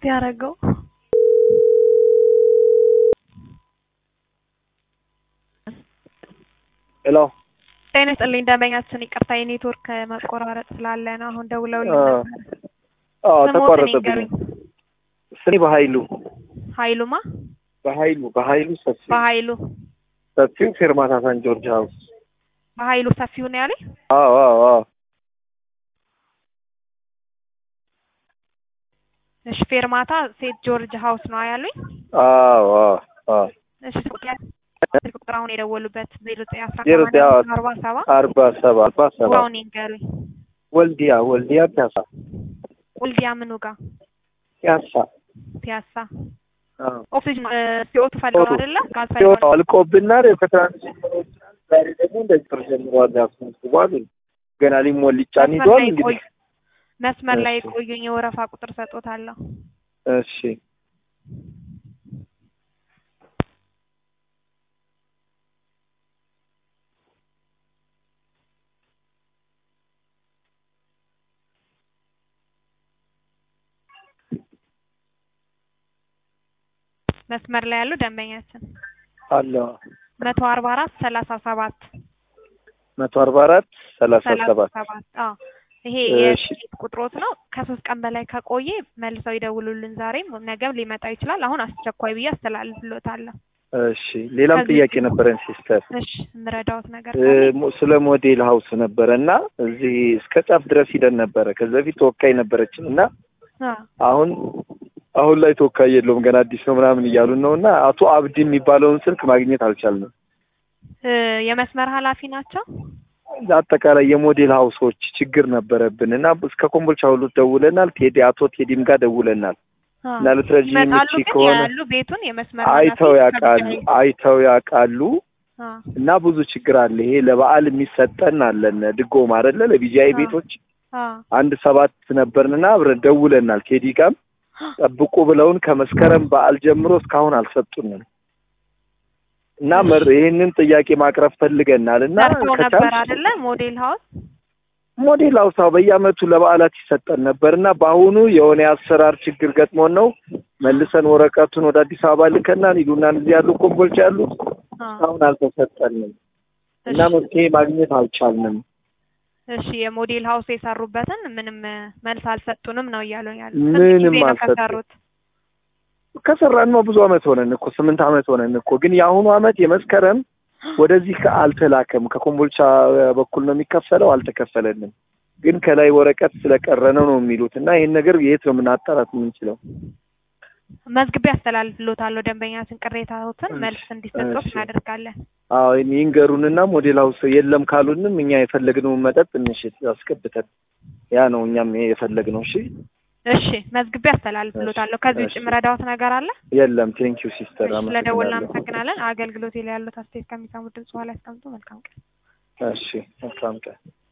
ያደረገው? ሄሎ ጤና ይስጥልኝ ደንበኛችን፣ ይቅርታ የኔትወርክ መቆራረጥ ስላለ ነው። አሁን ደውለውልኝ አ- ነበር። አዎ ስሞትን ተቋረጠብኝ። ይንገሩኝ። ስኒ በኃይሉ ኃይሉማ በኃይሉ በኃይሉ ሰፊው በኃይሉ ሰፊው ፌርማታ ሳን ጆርጅ ሀውስ። በኃይሉ ሰፊው ነው ያለኝ። አዎ አዎ አዎ እሺ ፌርማታ ሴት ጆርጅ ሀውስ ነው ያሉኝ። አዎ አዎ አዎ እሺ ስልክ ቁጥር አሁን የደወሉበት ዜሮ ዘጠኝ አስራ ዜሮ ዘጠኝ ሰማንያ አርባ ሰባ አርባ ሰባ አርባ ሰባ አሁን ይንገሩኝ። ወልዲያ ወልዲያ ፒያሳ ወልዲያ ምኑ ጋር ፒያሳ ፒያሳ አዎ ኦክሲጅን ሲኦቱ ፈልገው ነው አይደለ? ጋዝ ሲወጣ ፈልገው ነው። አልቆብናል። ከትራንስፖርት ዛሬ ደግሞ እንደዚህ ጥር ጀምሯል ያስመስዋል። ገና ሊሞል ሊጫን መስመር ይዟል። ላይ እንግዲህ ቆዩ። መስመር ላይ እሺ። ቆዩኝ፣ የወረፋ ቁጥር ሰጦታለሁ። እሺ መስመር ላይ ያሉ ደንበኛችን አለ መቶ አርባ አራት ሰላሳ ሰባት መቶ አርባ አራት ሰላሳ ሰላሳ ሰባት ሰባት አዎ ይሄ እሺ። የስልክ ቁጥሮት ነው። ከሶስት ቀን በላይ ከቆየ መልሰው ይደውሉልን። ዛሬም ነገም ሊመጣ ይችላል። አሁን አስቸኳይ ብዬ አስተላልፍሎታለሁ። እሺ ሌላም ከዚህ ጥያቄ ውጭ- ነበረን ሲስተር እሽ የምረዳዎት ነገር እ፣ ካለ? ሞ- ስለ ሞዴል ሀውስ ነበረ እና እዚህ እስከ ጫፍ ድረስ ሂደን ነበረ። ከዚህ በፊት ተወካይ ነበረችን እና አ አሁን አሁን ላይ ተወካይ የለውም ገና አዲስ ነው ምናምን እያሉን ነው እና አቶ አብዲ የሚባለውን ስልክ ማግኘት አልቻልንም። እ፣ የመስመር ኃላፊ ናቸው። አጠቃላይ የሞዴል ሀውሶች ችግር ነበረብን እና እስከ ኮምቦልቻ ሁሉ ደውለናል። ቴዲ አቶ ቴዲም ጋር ደውለናል አ፣ እና ልትረጂኝ ይመጣሉ የምትችይ ግን ከሆነ ያሉ ቤቱን የመስመር አይተው ኃላፊ ያውቃሉ ከብቻ- አይተው ያውቃሉ አ፣ እና ብዙ ችግር አለ። ይሄ ለበዓል የሚሰጠን አለን ድጎማ አይደለ ለቢጂአይ አ። ቤቶች አ፣ አንድ ሰባት ነበርንና አብረን ደውለናል። ቴዲ ጋም ጠብቁ ብለውን ከመስከረም በዓል ጀምሮ እስካሁን አልሰጡንም እና መር ይህንን ጥያቄ ማቅረብ ፈልገናል እና ሰርተው ነበር ከቻልሽ አይደለ? ሞዴል ሀውስ ሞዴል አውሳው በየአመቱ ለበዓላት ይሰጠን ነበር እና በአሁኑ የሆነ የአሰራር ችግር ገጥሞን ነው መልሰን ወረቀቱን ወደ አዲስ አበባ ልከናል ይሉናል። እዚህ ያሉ ኮምቦልቻ ያሉት አ፣ አሁን አልተሰጠንም እና እሺ። መፍትሄ ማግኘት አልቻልንም። እሺ የሞዴል ሀውስ የሰሩበትን ምንም እ፣ መልስ አልሰጡንም ነው እያሉኝ ያሉ። ምንም ስንት ጊዜ ነው አልሰጡም። ከሰሩት? ከሰራን ብዙ አመት ሆነን እኮ ስምንት አመት ሆነን እኮ ግን የአሁኑ አመት የመስከረም ወደዚህ ከ- አልተላከም። ከኮምቦልቻ በኩል ነው የሚከፈለው፣ አልተከፈለንም። ግን ከላይ ወረቀት ስለቀረ ነው ነው የሚሉት እና ይህን ነገር የት ነው የምናጣራት የምንችለው? መዝግቤ አስተላልፍሎታለሁ። ደንበኛችን ቅሬታዎትን እሺ፣ መልስ እንዲሰጡት እሺ። እናደርጋለን። አዎ ይንገሩንና ሞዴል ሀውስ የለም ካሉንም እኛ የፈለግነውን መጠጥ እንሽጥ አስገብተን ያ ነው እኛም የፈለግነው። እሺ እሺ መዝግቤ አስተላልፍሎታለሁ። ከዚህ ውጭ እሺ። የምረዳዎት ነገር አለ? የለም። ቴንኪዩ ሲስተር፣ እሺ ስለደወልን አመሰግናለሁ። እናመሰግናለን። አገልግሎት ላይ ያሉት አስተያየት ከሚሰሙት ድምጽ በኋላ ያስቀምጡ። መልካም ቀን። እሺ መልካም ቀን።